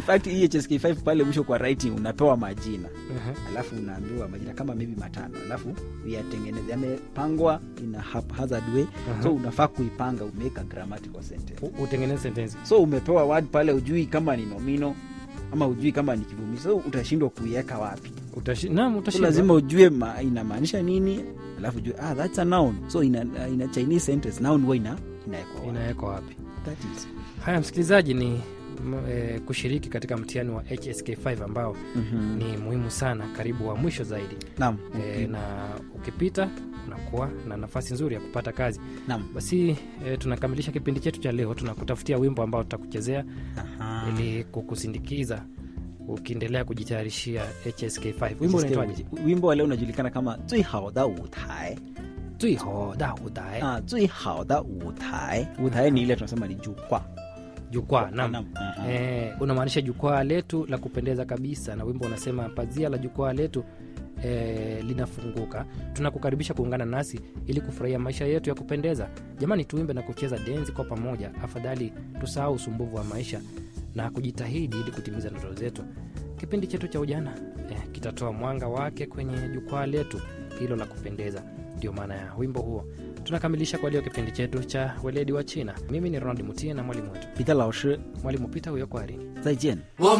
fact hii hsk5 pale mwisho kwa writing unapewa majina Aha. alafu unaambiwa majina kama maybe matano alafu yatengeneze yamepangwa in a haphazard way Aha. so unafaa kuipanga umeweka grammatical sentence U- utengeneze sentensi so umepewa word pale ujui kama ni nomino ama ujui kama ni kivumishi so utashindwa kuiweka wapi Utashi- naam, so utashindwa. lazima ujue ma, inamaanisha nini alafu ujue ah, that's a noun so ina, ina chinese sentence noun huwa ina inawekwa wapi. inawekwa wapi That is. haya msikilizaji ni m, e, kushiriki katika mtihani wa hsk5 ambao Mhm. ni muhimu sana karibu wa mwisho zaidi Naam, e, na ukipita unakuwa na nafasi nzuri ya kupata kazi naam. basi e, tunakamilisha kipindi chetu cha leo tunakutafutia wimbo ambao tutakuchezea Aha. ili kukusindikiza ukiendelea kujitayarishia hsk5 wimbo unaitwaje wimbo wa leo unajulikana kama 最好的舞台 tuihoda udae ah, 最好的舞台舞台ni ile tunasema ni jukwaa jukwaa nam Naam. Aha. e, unamaanisha jukwaa letu la kupendeza kabisa na wimbo unasema pazia la jukwaa letu e, linafunguka tunakukaribisha kuungana nasi ili kufurahia maisha yetu ya kupendeza jamani tuimbe na kucheza denzi kwa pamoja afadhali tusahau usumbuvu wa maisha na kujitahidi ili kutimiza ndoto zetu kipindi chetu cha ujana eh, kitatoa mwanga wake kwenye jukwaa letu hilo la kupendeza ndio maana ya wimbo huo tunakamilisha kwa leo kipindi chetu cha weledi wa china mimi ni ronald mutie na mwalimu wetu 彼得老师 mwalimu pita huyo kwari 再见